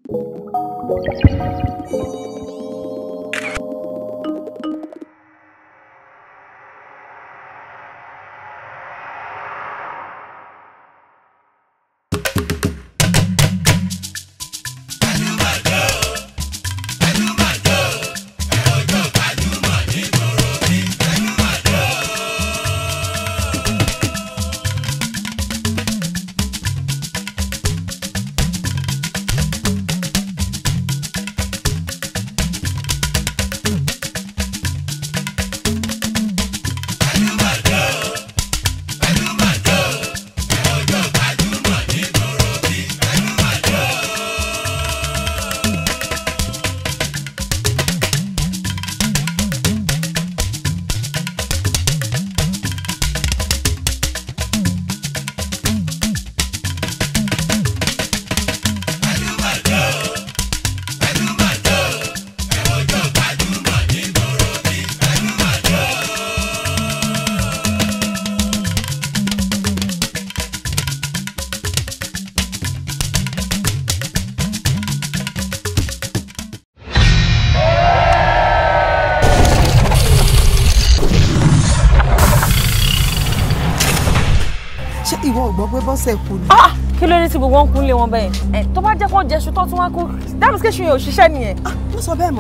ṣé ìwọ ò gbọ́ pé bọ́sẹ̀ kú ni. ah kí ló dé tí gbogbo wọn kú lé wọn bẹ́ẹ̀ ẹ tó bá jẹ́ kó jẹ́sùn tó tún wá kú dábìsí kéṣù yẹn ò ṣiṣẹ́ nìyẹn. ah mo sọ bẹ́ẹ̀ mọ́.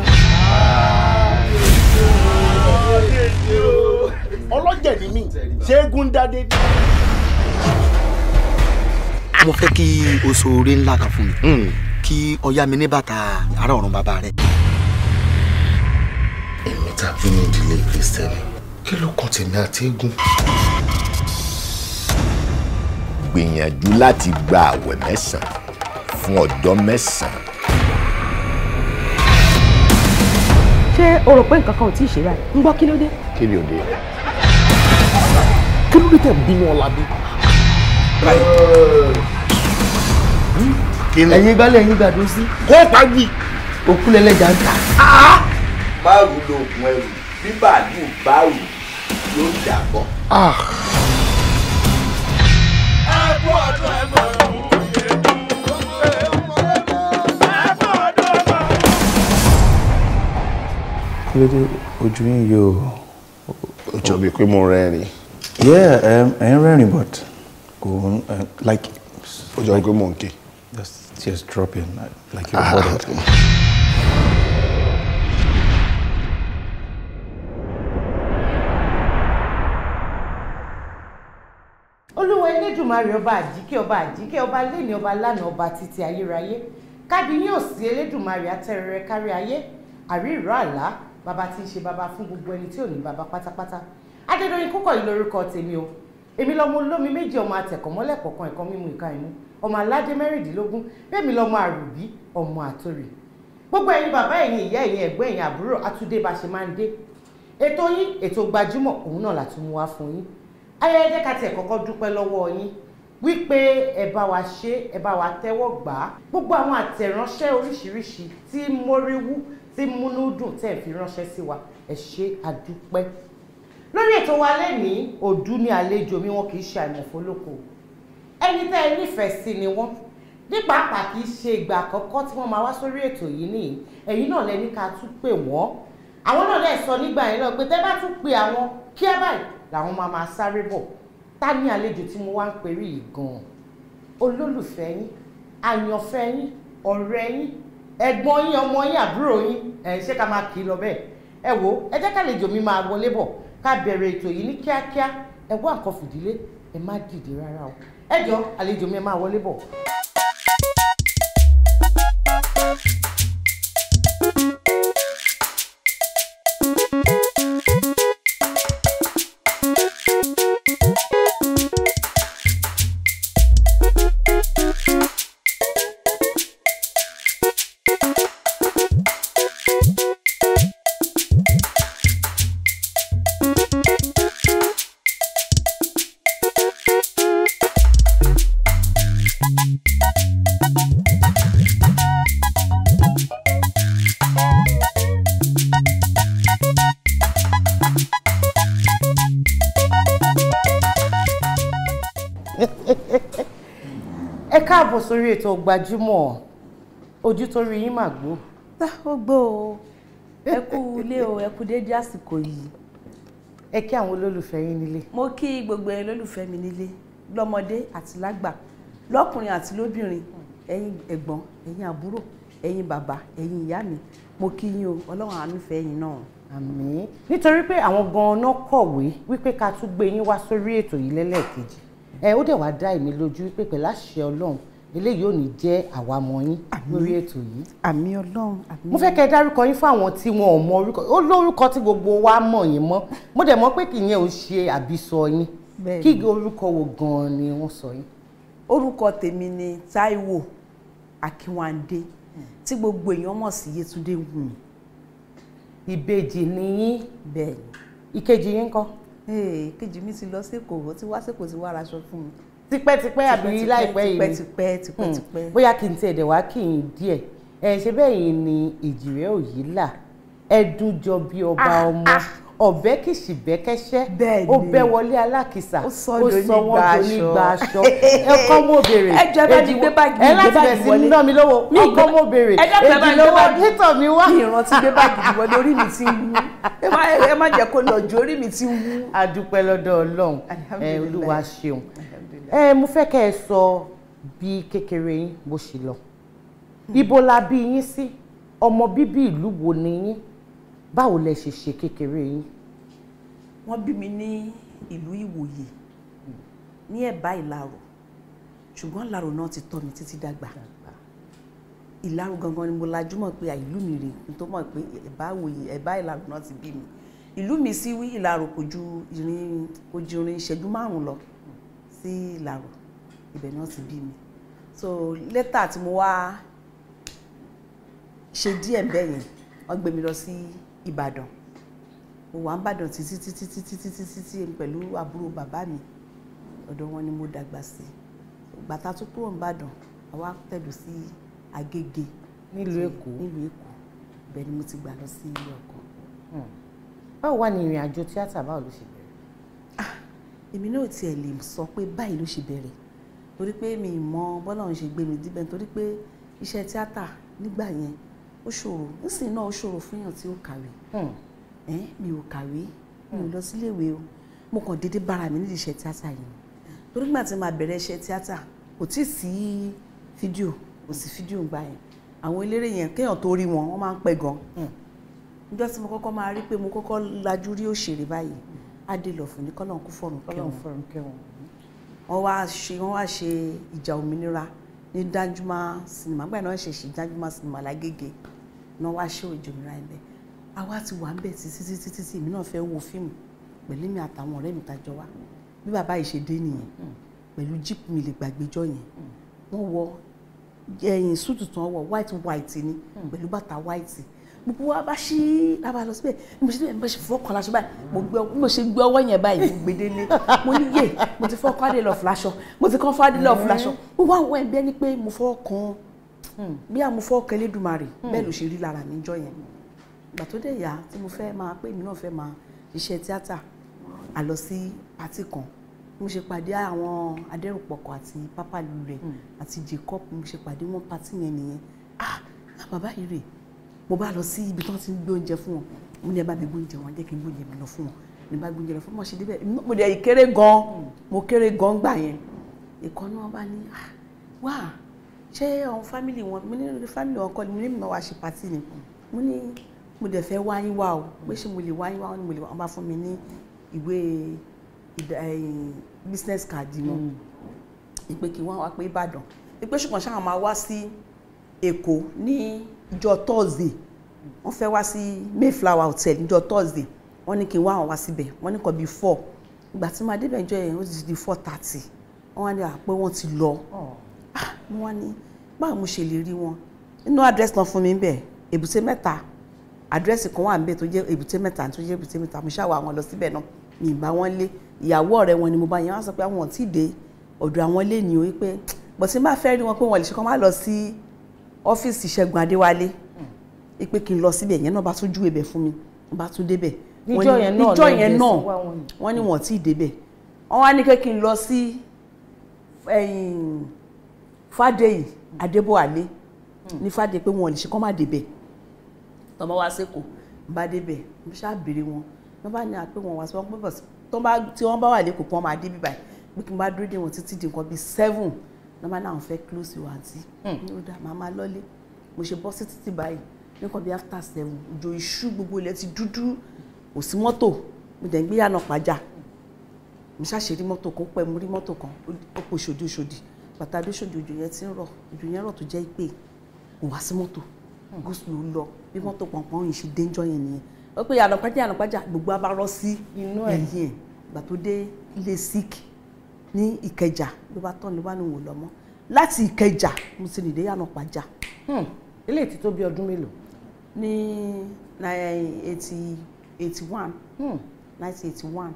ọlọ́jẹ̀ ni mí ṣẹ́gun dádé. mo fẹ́ kí o so oore ńlá kan fún mi kí o yá mi ní bàtà ará ọ̀run bàbá rẹ. èmi tá a bí ní ìdílé kristẹni kí ló kàn tèmi àti eégún. gbìyànjú láti gba àwẹ̀ mẹ́sàn-án fún ọjọ́ mẹ́sàn-án. ṣé o rò pé nǹkan kan ò tí ì ṣe báyìí ń gbọ́ kí ló dé. kí ni òde. kí ló dé tẹ̀ ń bínú ọ̀làdé. ẹ̀yin gbálẹ̀ ẹ̀yin gbàdó sí. kó pàgbì. òkú lẹ́lẹ́jà ń tà. báwo lo oògùn ẹrù bí bàálù báwò yóò dàbọ̀. kí ló dé ojú yín yóò. ó jọ bíi pé mo rẹ́rìn. yeah um, ẹ̀ ń rẹ́rìn but kò ń uh, like. ó jọ pé mo ń ké. just tears dropping like, like you're bothered. olúwa elédùnmarè ọba àjíkẹ́ ọba àjíkẹ́ ọba lẹ́ni ọba lánàá ọba títí ayérayé kábíyín òsì elédùnmarè atẹ́rẹrẹ kárí ayé àrí ìró àlá bàbá tí ń ṣe bàbá fún gbogbo ẹni tí ò ní bàbá pátápátá adédọyìn kúkọ yìí lórúkọ tèmi o èmi lọmọ olómi méjì ọmọ atẹkọmọlẹ kọ̀ọ̀kan ẹ̀kọ́ mímu ìka ìmú ọmọ aládé mẹ́rìndínlógún bẹ́ẹ̀ mi lọmọ àrùbí ọmọ àtòrì gbogbo ẹ̀yin bàbá ẹ̀yin ìyá ẹ̀yin ẹ̀gbọ́n ẹ̀yin àbúrò àtúndé bá ṣe máa ń dé ètò yín ètò gbajúmọ̀ òun náà látún mú wá fún yín ayẹyẹ jẹ́ ká tiẹ̀ kọ́kọ́ dúpẹ́ lọ́wọ́ yín wípé ẹ bá wa ṣe ẹ bá wa tẹ́wọ́ gbà á gbogbo àwọn àtẹ̀ránṣẹ́ oríṣiríṣi tí móríwú tí múnú dùn tẹ̀ fi ránṣẹ́ sí wa ẹ ṣe àdúpẹ́ lórí ètò wa lẹ́nìí òdú ní àlejò mi wọn kì í ṣe àìmọ̀fólókò ẹni tẹ́ ẹ nífẹ̀ẹ́ sí ni wọ́n ní pàápàá kì í ṣe ìgbà àkọ́kọ́ tí wọ́n máa wá sórí ètò yìí nìyí ẹ̀yin náà lẹ́ni ká tún pè wọ́n àwọn náà lè sọ nígbà yẹn náà pé tẹ́ bá tún pe àwọn kíá báyìí làwọn máa máa sáré bọ̀ ta ní àlejò tí mo wá ń perí yìí gan-an olólùfẹ́ yín àyànfẹ́ yín ọ̀rẹ́ yín ẹ̀gbọ́n yín ọmọ yín àbúrò yín ẹ̀ ṣé ká máa kì í lọ bẹ́ẹ̀ ẹ wo ẹ jẹ́ kálejò mi máa wọlé bọ̀ ká bẹ̀rẹ̀ ètò yìí ní kíákíá ẹ wá nǹkan fìdílé ẹ má dìde rárá o ẹ jọ àlejò mi ẹ máa wọlé bọ̀. ẹ káàbọ̀ sórí ètò gbajúmọ̀ ojú tó rí yín mà gbó. tá ó gbó o ẹ kú ilé o ẹ kú déédé àsìkò yìí. ẹ kí àwọn olólùfẹ́ yín nílé. mo kí gbogbo ẹ lólùfẹ́ mi nílé lọ́mọdé àti lágbà lọ́kùnrin àti lóbìnrin ẹ̀yin ẹ̀gbọ́n ẹ̀yin àbúrò ẹ̀yin bàbá ẹ̀yin ìyá mi mo kí yín o ọlọ́run àánú fẹ́ yín náà. àmín nítorí pé àwọn gan-an kọ̀wé wípé ká tún gbé yín wá sórí ètò yìí lẹ́lẹ́ẹ̀kejì ẹ ó dẹ̀ wá dá èmi lójú wípé pẹ̀lú àṣẹ ọlọ́run eléyìí ò ní jẹ́ àwa mọ̀ yín lórí ètò yìí. àmì ọlọ́run àmì mo fẹ́ kẹ́ ẹ dárúkọ yín fún àwọn tí wọn ò mọ orúkọ ó lórúkọ tí gbogbo wa mọ̀ yín mọ́ mo dẹ̀ mọ̀ pé kì í yẹn ò ṣe àbísọ yín Bẹ́ẹ̀ni. kí orúkọ wo gan-an ni wọ́n sọ yín. orúkọ tèmi ni Táíwò Akínwándé tí gbogbo èèyàn mọ̀ sí Yétúndé Wùmí. ìbejì ni yín bẹ́ẹ̀ ìkejì yín kọ́. ni kejì mi ti lọ sẹ́kọ̀ọ́ ó ti wá sẹ́kọ̀ọ́ ti wá raṣọ fún mi. tipẹ́tipẹ́ àbí Tipẹ́, láìpẹ́ yìí ni tipẹ́ tipẹ́ tipẹ́. bóyá kí n tiẹ̀ dẹ̀ wá kí n díẹ̀ ẹ ṣe bẹ́ẹ̀ yìí ni èjìrẹ́ òyìnlá ẹdún jọ bí ọba ọmọ ọ̀bẹ kìsì bẹ́kẹ́ṣẹ́ Bẹ́ẹ̀ ó ni. bẹ́ wọlé alákìsà Ó sọ donígbà wọ́n aṣọ. donígbà aṣọ ẹ̀kọ́ mo béèrè Ẹ jọ̀ọ́ ẹ bá mi gbé báàgì mi, ẹ gbé láti báàgì bẹ̀ sí wọlé. ná mi lówó Mi ọkọ gbé- mo béèrè ẹ dákun ẹ bá mi gbé èjìlówó báàgì. títọ̀ mi wá. mi ìrántí gbé báàgì mi wọlé orí mi ti ń wú ẹ má ẹ má jẹ́ kó lọ ju orí mi ti ń wú. a dúpẹ́ lọ́dọ̀ ọlọ́run ẹ Alhamdulillah. olúwa ṣeun ẹ mo fẹ́ kẹ́ ẹ sọ bí kékeré yín bó ṣe lọ ibo la bí yín sí ọmọ bíbí ìlú wo ni yín báwo lẹ ṣe ṣe kékeré yín. wọ́n bí mi ní ìlú Ìwòyè ní ẹ̀bá Ìlarò ṣùgbọ́n Ìlarò náà ti tọ́ mi títí dàgbà Ìlarò gangan ni mo lajú mọ̀ pé ìlú mi rè n tó mọ̀ pé ẹ̀bá Ìwòyè ẹ̀bá Ìlarò náà ti bí mi ìlú mi sí Ìlarò kò ju ìrìn kò ju ìrìn ìṣẹ́jú márùn-ún lọ sí Ìlarò ibẹ̀ náà ti bí mi so lẹ́tà tí mo wá ṣe díẹ̀ bẹ́ẹ̀ yẹn wọ́n gbé mi lọ sí Ìbàdàn mo wà ń bàdàn títí títí títí títí títí pẹ̀lú àbúrò bàbá mi ọ̀dọ̀ wọn ni mo dàgbà sí gbàtà tó kúrò ń bàdàn àwa tẹ̀dù sí Agége nílùú Èkó nílùú Èkó ibẹ̀ ni mo ti gbà lọ sí ilé ọkọ. báwo wà ní ìrìn àjò tíátà báwo ló ṣe bẹ̀rẹ̀. èmi náà tiẹ̀ lè sọ pé báyìí ló ṣe bẹ̀rẹ̀ torí pé mi ì mọ bọ́lá òun ṣe gbé mi díbẹ̀ torí pé iṣẹ́ tíátà nígbà yẹn ó ṣòro nísìnyí náà ó ṣòro fún èèyàn tí ó kàwé ẹ mi ò kàwé mi ò lọ síléèwé o mo kàn déédéé bára mi nídìí iṣẹ́ tíátà yìí torí gbà tí màá bẹ̀rẹ̀ iṣẹ́ tíátà kò tí ì sí fídíò kò sí fídíò gbà yẹn àwọn eléré yẹn kéèyàn tó rí wọn wọ́n máa ń pẹ́ gan níjọ́ tí mo kọ́kọ́ máa rí pé mo kọ́kọ́ lajú rí òṣèré báyìí adé lọ fún ní kọ́lọ́n kú fọ̀rùn Ọlọ́run kẹwọn fọ̀run kẹwọn. wọ́n wá ṣe wọ́n wá ṣe ìjà òmìnira ní Danjuma sinimá gbà náà ṣe ṣe Danjuma sinimá lágége náà wá ṣe ìjà òmìnira ẹ̀ bẹ́ẹ̀ àwa ti wà ń bẹ̀ títí títí títí èmi náà fẹ́ wo fíìmù pẹ̀lú mi àtàwọn ọ̀rẹ́ mi tàjọ wá bí bàbá yìí ṣe dé nìyẹn pẹ̀lú jíìpù mi lè gbàgbéjọ́ yẹn wọ́n wọ ẹ̀yìn súùtù tán wọ white white ni pẹ̀lú bàtà white gbogbo wa bá ṣí a bá lọ síbẹ̀ bí mo ṣe bí mo ṣe fọ́ kan láṣọ báyìí mo gbé bí mo ṣe gbé ọwọ́ yẹn báyìí mo gbé délé mo ní yé mo ti fọ́ kọ́ adé lọ fúláṣọ mo ti kọ́ fọ́ adé lọ fúláṣọ mo wá wọ ẹgbẹ́ ni pé mo fọ́ kan bí a mo fọ́ kan Elédùmarè bẹ́ẹ̀ ló ṣe rí lára mi jọ yẹn ìgbà tó dé yá tí mo fẹ́ máa pé èmi náà fẹ́ máa ṣiṣẹ́ tíátà a lọ sí pátì kan mo ṣe pàdé àwọn adẹ́rùpọ̀kọ̀ àti pápálù rẹ̀ àti Jacob mo ṣe pàdé wọn pátì yẹn nìyẹn ah ah, bàbá yìí rè mo bá lọ sí ibi tí wọ́n ti ń gbé oúnjẹ fún wọn mo ní ẹ bá mi gbé oúnjẹ wọn jẹ́ kí n gbé oúnjẹ mi lọ fún wọn ní bá gbé oúnjẹ lọ fún wọn ṣe débẹ̀ mo dẹ̀ kéré gan mo kéré gan gbà yẹn ìkànnì wọn bá ní ah wá ṣé àwọn fámìlì wọn mo ní fámìlì wọn kọ́ ni mo ní ìmọ̀ wá ṣe pàtì ni mo ní mo dẹ̀ fẹ́ wáyín wá o pé ṣé mo lè wáyín wá wọn ni mo lè wá wọn bá fún mi ní ìwé ìdá- ẹ̀yìn business card wọn ìpè kí wọ́n wá pé Ìbàdàn ìpè ṣùgbọ́n ṣáà máa wá sí Èkó ní ìjọ Thursday wọ́n fẹ́ wá sí Mayflower hotel níjọ Thursday wọ́n ní kí n wá àwọn wá síbẹ̀ wọ́n ní kọ́ bíi four ìgbà tí màá débẹ̀ ìjọ yẹn ó ti di four thirty wọ́n wá ní à pé wọ́n ti lọ Ah, mo wá ní báwo mo ṣe lè rí wọn inú àdírẹ́sì náà fún mi ń bẹ̀ èbúté mẹ́ta àdírẹ́sì kan wà ń bẹ̀ tó jẹ́ èbúté mẹ́ta tó jẹ́ èbúté mẹ́ta mo ṣáà wá àwọn lọ síbẹ̀ náà mi ì bá wọn lé ìyàwó ọ̀rẹ́ wọn ni mo bá yẹn wọ́n sọ pé àwọn ò tí ì dé ọ̀dọ̀ àwọn lé ní o wípé bọ̀ tí n bá fẹ́ rí wọn pé wọ́n lè ṣe kán má lọ sí ọ́fíìsì Ṣẹ́gun Adéwálé wípé kí n lọ síbẹ̀ yẹn náà bá tún júwe bẹ̀ fún mi wọ́n bá tún débẹ̀ Wọ́n Níjọ́ ní- yẹn náà níjọ́ lẹ yẹn dé náà sí wá wọn yìí. wọ́n ní wọ́n tí ì débẹ̀ wọ́n wá ní pé kí n lọ sí ẹ̀yìn Fádèyí Adébọ̀wálé ní fàdé pé wọn ò lè ṣe kọ́ má débẹ̀ tọ́mọ wá sẹ́kọ̀ọ́ ń bá débẹ̀ ń ṣáà béèrè wọn wọ́n bá ní àpé wọn wá sí wọn pé bọ̀ tó bá tí wọ́n bá wà lẹ́kọ̀ọ́ kí wọ́n máa dé bíbáyìí pé kí n bá dúró dé wọn títí di nǹkan bíi seven wọ́n bá náà fẹ́ close ìwà àǹtí ní ó dà máa máa lọ́lé mo ṣe bọ́ sí títì báyìí nǹkan bíi after seven òjò iṣu gbogbo ilẹ̀ ti dúdú kò sí mọ́tò mo dẹ̀ ń gbé yànnà pàjá mo ṣàṣe rí mọ́tò kan pẹ́ mo rí mọ́tò kan ó pò ṣòdì ṣòdì bàtà dé ṣòdì òjò yẹn ti ń rọ̀ òjò yẹn rọ̀ tó jẹ́ pé kò wá sí mọ́tò gúúsù ló lọ bí mọ́tò pọ̀npọ̀n yìí ṣe déńjọ́ yẹn nìyẹn ó pé yànnà pàjá yànnà pàjá gbogbo abárọ́ sí Inú ẹ̀. ẹ̀yìn ẹ̀ gbà tó dé ilé sikh ní ìkẹjà ló bá tán ló bá níwò lọ́mọ láti ìkẹjà mo ti nìdé yànnà pàjá ilé ti tó bí ọdún mélòó ní eighty eighty one nineteen eighty one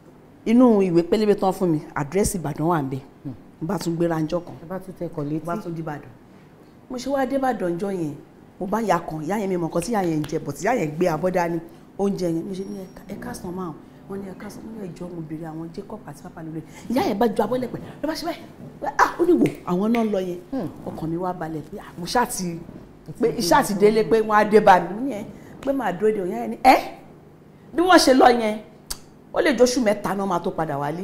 inú ìwé pélébé tán fún mi àdírẹ́sì ìbàdàn wà ń bẹ̀ n bá tún gbéra ńjọ́ kan ẹ bá tún tẹkọ̀ létí mo bá tún dìbàdàn mo ṣe wá débàdàn ńjọ́ yẹn mo bá ya kan ìyá yẹn mi mọ̀ nǹkan tí ìyá yẹn ń jẹ bọ̀ tí ìyá yẹn gbé abọ́ dání oúnjẹ yẹn mo ṣe ní ẹ káàsán máa wọn ní ẹ káàsán mo ní ẹjọ́ mo béèrè àwọn Jacob àti papa lórí ìyá yẹn bá ju abọ́ lẹ̀pẹ̀ ló bá ṣe báyìí pé ah ó ní wò àwọn náà ń lọ yẹn ọkàn mi wá balẹ̀ pé ah mo ṣáà ti pé iṣẹ́ àti délé pé wọ́n á dé bá mi ní yẹn pé màá dúró de òun yẹn ni ẹ́ bí wọ́n ṣe lọ yẹn ó lè jóṣù mẹ́ta náà máa tó padà wálé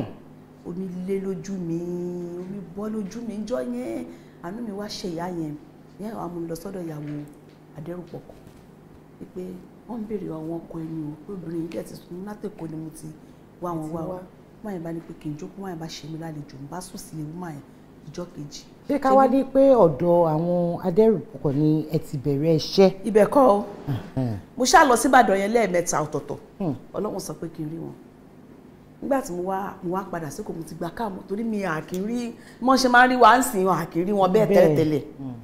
omi lé lójú mi omi bọ́ lójú mi jọ yẹn àánú mi wá ṣe ìyá yẹn ìyá yẹn wàá mú mi lọ sọ́dọ̀ ìyàwó adẹ́rùpọ̀kọ̀ wípé wọ́n ń béèrè àwọn ọkọ ẹni o pé obìnrin yìí dẹ̀ ti sùn látẹ̀kọ́ ni mo ti wá wọn wá wa wọ́n yẹn bá ní pé kí n jókòó wọ́n yẹn bá ṣe mí lálejò ń bá sùn sílé wọ́n yẹn ìjọ́ kejì. ṣé ká wá ní pé ọ̀dọ̀ àwọn adẹ́rùpọ̀kọ̀ ni ẹ ti bẹ̀rẹ̀ iṣẹ́ ibẹ̀ kọ́ o mo ṣáà lọ síbàdàn yẹn lẹ́ẹ̀mẹ́ta ọ̀tọ̀ọ̀tọ̀ ọlọ́run sọ pé kí n rí wọn nígbà tí mo wá mo wá padà sí kò mo ti gba káàmù torí mi àkírí mọ́ ṣe máa ń rí wa ń sìn wọn àkírí wọn bẹ́ẹ̀ Bẹ́ẹ̀. tẹ́lẹ̀tẹ́lẹ̀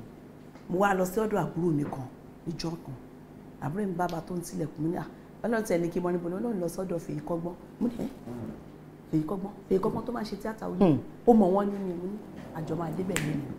mo wá lọ sí ọ̀dọ̀ àbúrò mi kan níjọ́ kan àbúrò mi bàbá tó ń tilẹ̀kùn mi ní à ọlọ́run tẹ̀ ní kí n mọ níbo ni ọlọ́run lọ sọ́dọ̀ fèyí kọ́gbọ́n mo ní ẹ́ fèyí kọ́gbọ́n fèyí kọ́gbọ́n tó máa ń ṣe tíátà ó ní ó mọ̀ wọ́n nínú mo ní àjọ máa débẹ̀ lónìí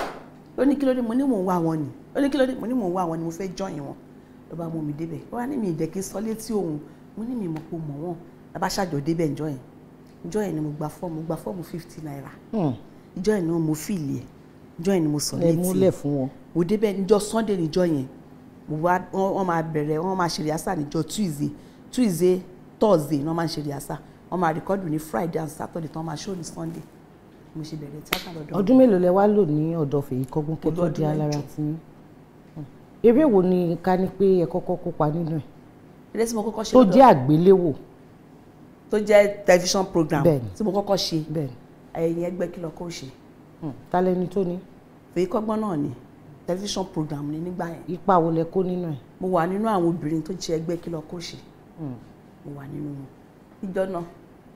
ó ní kí ló dé mo ní mò ń wá wọn ni ó ní kí ló dé mo ní mò ń wá wọn ni mo fẹ́ jọyìn wọn ló bá mú mi débẹ̀ ó wá ní mi ìdẹ́kí sọ létí òun mo ní mi mọ̀ pé mọ̀ wọ́n lábá ṣàjọ débẹ̀ ǹjọ́ yẹn ǹjọ́ yẹn ni mo gba fọ́ọ̀mù mo gba fọ́ọ̀mù fifty naira ìjọ́ yẹn ni mo fìlì ẹ̀ ìjọ́ yẹn ni mo sọ lẹ létí múlẹ̀ fún wọn. mo débẹ̀ níjọ́ sunday níjọ́ yẹn mo wá wọ́n wọ́n máa bẹ̀rẹ̀ wọ́n máa ṣe rìásà níjọ́ tuesday tuesday thursday ni wọ́n máa ṣe rìásà wọ́n máa rìkọ́dù ní friday and saturday tí wọ́n máa ṣó ní sunday mo ṣe bẹ̀rẹ̀ tíátà lọ́dọ̀ wọn. ọdún mélòó lẹ wá lò ní ọ̀dọ̀ fèyí kọ́gbọ́n kẹ́ tó Ọdún di alára mẹ́jọ. tí yín eré wo ni ká ní pé ẹ kọ́kọ́ kópa nínú ẹ̀ eré tí mo kọ́kọ́ ṣe tó lọ́dọ̀- jẹ́ àgbéléwò tó jẹ́ television program Bẹ́ẹ̀ni. tí mo kọ́kọ́ ṣe bẹ́ẹ̀ ẹ̀yìn ẹgbẹ́ kí lọ́kọ́ ṣe tálẹ́ni tó ní fèyí kọ́gbọ́n náà ni television program ni nígbà yẹn ipa wo lẹ kó nínú ẹ̀ mo wà nínú àwọn obìnrin tó jẹ́ ẹgbẹ́ kí lọ́kọ́ ṣe mo wà nínú wọn ìjọ náà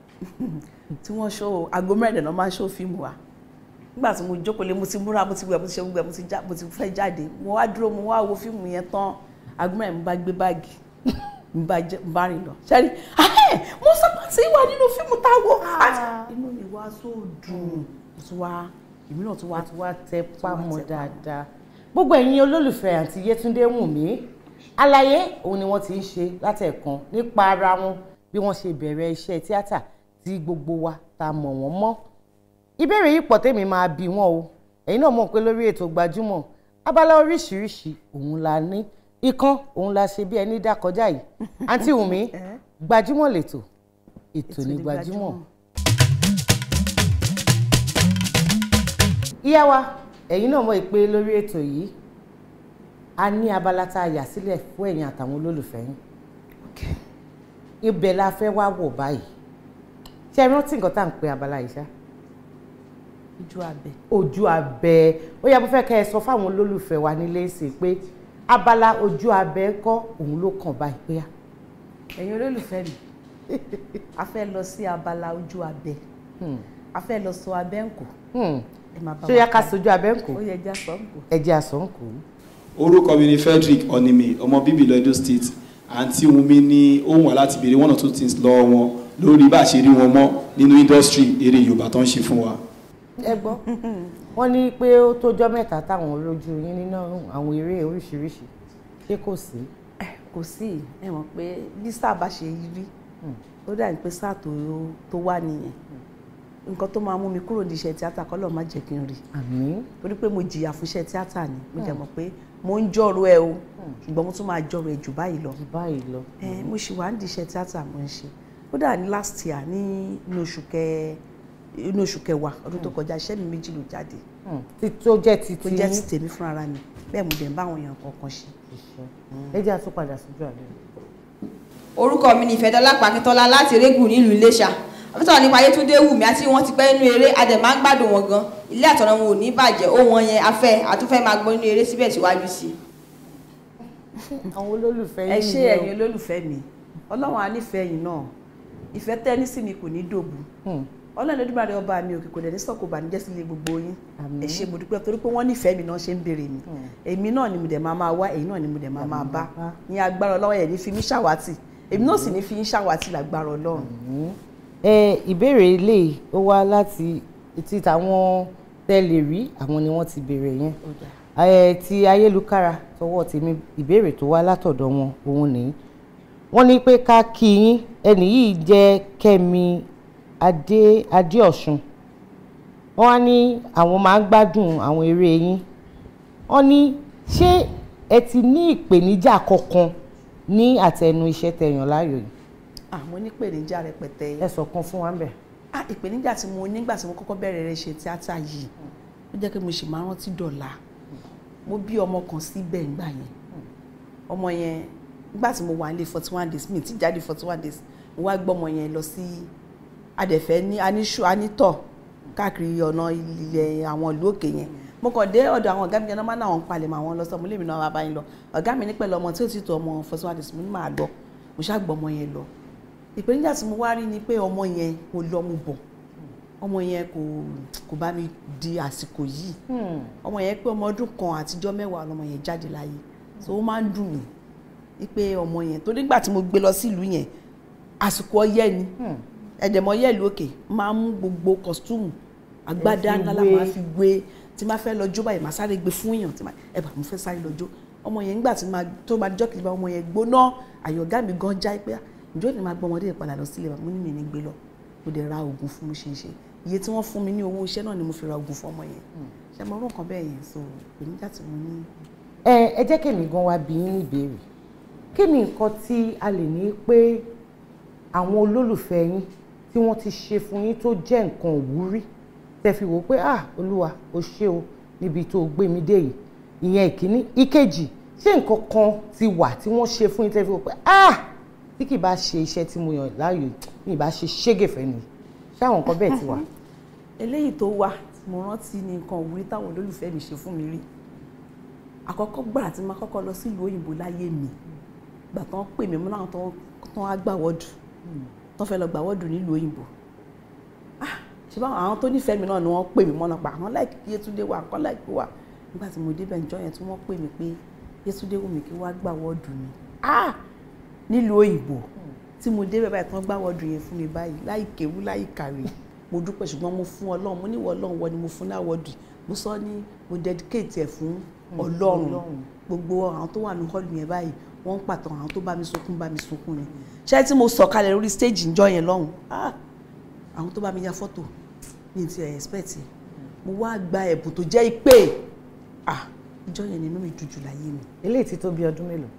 tí wọ́n ṣó aago mẹ́rin náà máa ń ṣó fíìmù wa nígbà tí mo jókòó lé mo ti múra mo ti wẹ̀ mo ti ṣe gbogbo ẹ̀ mo ti já mo ti fẹ́ jáde mo wá dúró mo wá wo fíìmù yẹn tán aago mẹ́rin mo bá gbé báàgì mo bá jẹ mo bá rìn lọ ṣẹ́rí ahẹ́ mo sábà ti wà nínú fíìmù tá a wò àti inú mi wá so dùn mo tún wá èmi náà tún wá wá wá tẹ pámọ́ tẹ pamọ́. dáadáa gbogbo ẹ̀yin olólùfẹ́ àǹtí Yétúndé Wùnmí àlàyé òun ni wọ́n ti ń ṣe látẹ̀kan nípa ara wọn bí wọ́n ṣe bẹ̀rẹ̀ iṣẹ́ tíátà tí gbogbo wa ta mọ̀ wọ́n mọ́ ìbéèrè yìí pọ̀ tèmi máa bí wọn o ẹ̀yin náà mọ̀ pé lórí ètò gbajúmọ̀ abala oríṣiríṣi òun la ní ikán òun la ṣe bí ẹni dá kọjá yìí àǹtí Wùnmí gbajúmọ̀ lètò ètò ní gbajúmọ̀. ìyá wa ẹ̀yin náà mọ̀ pé lórí ètò yìí a ní abala tá a yà sílẹ̀ fún ẹ̀yin àtàwọn olólùfẹ́ yín ibẹ̀ la fẹ́ wá wọ̀ báyìí ṣé ẹ rántí nǹkan tá à ń pe abala yìí ṣá ojú abẹ ojú abẹ ó yá mo fẹ́ kẹ́ ẹ sọ fáwọn olólùfẹ́ wa nílé ṣe pé abala ojú abẹ kọ́ òun ló kàn báyìí pé ẹ̀yin olólùfẹ́ mi a fẹ́ lọ sí abala ojú abẹ a fẹ́ lọ sọ abẹ́ ǹkù ẹ máa bá ṣó wa yá ká ká sojú abẹ ń kó ó yẹ já sọ ǹkù. ẹjẹ àsọǹkù orúkọ mi ni Frederick Onime ọmọ bíbí ìlú Edo State àǹtí Wunmi ní ohun wà láti béèrè one or two things lọ́wọ́ wọn lórí bá a ṣe rí wọn mọ́ nínú industry eré Yorùbá tó ń ṣe fún wa. ẹ gbọ́ wọ́n ní pé ó tójọ́ mẹ́ta táwọn rojú yín nínú àwọn eré oríṣiríṣi ṣé kò sí. kò sí ẹ mọ̀ pé bí sáà bá ṣe rí ó dà ní pé sáà tó tó wà nìyẹn nǹkan tó máa mú mi kúrò ní iṣẹ́ tíátà kọ́lọ̀ má jẹ́ kí n rí àmín torí pé mo jìyà fún iṣẹ́ tíátà ni mo dẹ̀ mọ̀ pé mo ń jọ̀rọ̀ ẹ o ṣùgbọ́n mo tún máa jọ̀rọ̀ ẹ jù báyìí lọ. jù báyìí lọ. ẹ mo ṣì wà ní iṣẹ́ tíátà mo ń ṣe kódà ní last year ní inú oṣù kẹ inú oṣù kẹwàá ọdún tó kọjá iṣẹ́ mi méjì ló jáde tí tó jẹ́ ti tó ti jẹ́ yín. ti tèmi fúnra mi bẹ́ẹ̀ mo dẹ̀ ń bá àwọn èèyàn kọ̀ọ̀kan ṣe. ẹ jẹ́ àtúpadà síjú àlẹ́. orúkọ mi ni ìfẹ́dọ́lá pàkítọ́lá láti régùn nílùú iléṣà àbútọ̀ nípa ayétúndé wùmí àti wọn ti pẹ́ nínú eré a dẹ̀ máa ń gbádùn wọn gan ilé àtọ̀nà wọn ò ní bàjẹ́ ó wọn yẹn afẹ́ àtúfẹ́ máa gbọ́ nínú eré síbẹ̀ síwájú sí i. àwọn olólùfẹ́ ẹ yín ṣé ni o. ẹ̀yin olólùfẹ́ mi ọlọ́run á nífẹ̀ẹ́ yín náà ìfẹ́ tẹ́ni sí mi kò ní dòbu ọlọ́run Olódùmarè ọba mi òkè kò dẹ̀ ní sọ̀kò bànújẹ́ sílé gbogbo yín ẹ ṣé mo dúpẹ́ torí pé wọ́n nífẹ̀ẹ́ mi náà ṣe ń béèrè mi èmi náà ni mo dẹ̀ máa máa wá èyí náà ni mo dẹ̀ máa máa bá ní agbára ọlọ́run ẹ̀ ní fi mí ṣàwátì èmi náà sì ní fi yín ṣàwátì lágbára ọlọ́run. ẹ ìbéèrè ilé ó wá láti ti tàwọn tẹ́lẹ̀ rí àwọn ni wọ́n ti béèrè yẹn ẹ ti ayélujára tọwọ́ tèmi ìbéèrè tó wá látọ̀dọ̀ wọn òun nìyí wọ́n ní pé ká kí yín ẹnì yìí jẹ́ Kẹ́mi adé adéọ̀sùn wọ́n á ní àwọn máa ń gbádùn àwọn eré yín wọ́n ní ṣé ẹ ti ní ìpèníjà kankan ní àtẹnu iṣẹ́ tẹ̀yàn láàyò yìí àwọn onípèníjà rẹpẹtẹ. ẹ sọ kan fún wa ń bẹ̀. ah ìpèníjà tí mo nígbà tí mo kọ́kọ́ bẹ̀rẹ̀ rẹ̀ ṣe tíátà yìí ó jẹ́ pé mo sì máa rántí dọ̀la mo bí ọmọ kan síbẹ̀ ńgbà yẹn ọmọ yẹn nígbà tí mo wà nílé forty one days mi ti jáde forty one days mo wá gbọ́ ọmọ yẹn lọ sí adẹ̀fẹ́ ní aníṣu anítọ̀ káàkiri ọ̀nà ilẹ̀ àwọn ìlú òkè yẹn mo kàn dé ọ̀dọ̀ àwọn ọ̀gá mi yẹn náà máa náà ń palẹ̀ mọ́ àwọn lọ sọ mo lè mi náà wá bá yín lọ ọ̀gá mi ní pẹ̀lú ọmọ tí ó ti tó ọmọ forty one days mo ní máa lọ mo ṣáà gbọ́ ọmọ yẹn lọ ìpèníjà tí mo wá rí ni pé ọmọ yẹn kò lọ mo bọ̀ ọmọ yẹn kò kò bá mi di àsìkò yìí ọmọ yẹn pé ọmọ ọdún kan àtijọ́ mẹ́wàá lọmọ yẹn jáde láyé so ó máa ń dùn mí wípé ọmọ yẹn tó nígbà tí mo gbé lọ sílùú yẹn àsìkò ọyẹ́ ni ẹ̀dẹ̀mọ̀ ọyẹ́ ìlú òkè máa ń mú gbogbo kọ́sítúmù agbádá fi ńlá la wé. máa fi gbé tí máa fẹ́ lọ jó báyìí máa sáré gbé fún èèyàn tí máa ẹ bá mo fẹ́ sáré lọ jó ọmọ yẹn nígbà tí máa tó máa jọ́ kìlì bá ọmọ yẹn gbóná àyọ̀gá mi gan já pé ǹjọ́ ni máa gbọ́ ọmọdé yẹn padà lọ sílé bàbá mo ní mi ní gbé lọ mo dẹ̀ ra oògùn fún mi ṣe ń ṣe iye tí wọ́n fún mi ní owó iṣẹ́ náà ni mo fi ra oògùn fún ọmọ yẹn ṣe mo rún nǹkan bẹ́ẹ̀ yẹn so ìpèníjà tí mo ní. ẹ ẹ jẹ́ kèmí gan wá bí yín ìbéèrè kí ni nǹkan tí a lè ní pé àwọn olólùfẹ́ yín tí wọ́n ti ṣe fún yín tó jẹ́ nǹkan òwúrí tẹ́ fi wò pé ah olúwa o ṣé o níbi tó o gbé mi dé yìí ìyẹn ìkíní ìkejì ṣé nǹkan kan ti wà tí wọ́n ṣe fún yín tẹ́ fi wò pé ah tí kì bá ṣe iṣẹ́ tí mo yàn láàyò ní ìbá ṣe ṣégefẹ́ ni ṣé àwọn nǹkan bẹ́ẹ̀ ti wà. eléyìí tó wà tí mo rántí ní nǹkan òwúrí táwọn olólùfẹ́ mi ṣe fún mi rí àkọ́kọ́ gbàrà tí mo kọ́kọ́ lọ sílùú òyìnbó láyé mi gbà tán pè mí mọ́ láwọn tán tán á gbà wọ́ọ̀dù tán fẹ́ lọ gbà wọ́ọ̀dù nílùú òyìnbó ah ṣe báwọn àwọn tó nífẹ̀ẹ́ mi náà ni wọ́n pè mí mọ́nà pa àwọn láìkí Yétúndé wà kọ́ láìkí wà nígbà tí mo débẹ̀ ǹjọ́ yẹn tí wọ́n pè mí pé Yétúndé wù mí kí wọ́n á gbà wọ́ọ̀dù mi ah nílùú òyìnbó tí mo débẹ̀ báyìí tán gbà wọ́ọ̀dù yẹn fún mi báyìí láì kéwú láì kàwé mo dúpẹ́ ṣùgbọ́n mo fún ọlọ́run mo níwọ̀ ọlọ́run wọ ni mo fún láwọ́ọ̀dù mo sọ ní mo dedicate ẹ̀ fún ọlọ́run gbogbo àwọn tó wà ní hall yẹn báyìí wọ́n ń pàtàn àwọn tó bá mi sunkún bá mi sunkún ni ṣé tí mo sọ kalẹ̀ lórí stage ńjọ́ yẹn lọ́hùn ah àwọn tó bá mi ya fọ́tò mi ti ẹ̀ expect ẹ̀ mo wá gba ẹ̀bùn tó jẹ́ ìpè ah ìjọ́ yẹn nínú mi dùn jù láyé mi. eléyìí ti tó bí ọdún mélòó.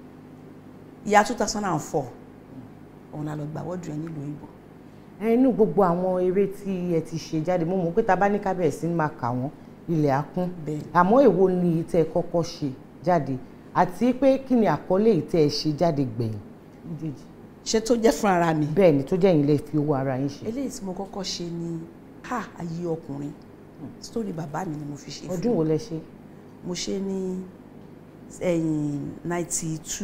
ìyá two thousand and four òun la lọ gbà wọ́ọ̀dù yẹn nílùú òyìnbó inú gbogbo àwọn eré tí ẹ ti ṣe jáde mo mọ̀ pé ta bá ní kábẹ̀rẹ̀ sí ní máa kà wọ́n ilẹ̀ á kún àmọ́ èwo ni ìtẹ́ ẹ kọ́kọ́ ṣe jáde àti pé kí ni àkọlé ìtẹ́ ẹ ṣe jáde gbẹ̀yìn méjèèjì. ṣé tó jẹ́ fún ara mi. bẹ́ẹ̀ ni tó jẹ́ yín lè fi owó ara yín ṣe. eléyìí tí mo kọ́kọ́ ṣe ni ha ayé ọkùnrin sítórì bàbá mi ni mo fi ṣe fún ọdún wo lẹ ṣe. mo ṣe ní ẹ̀yìn ninety two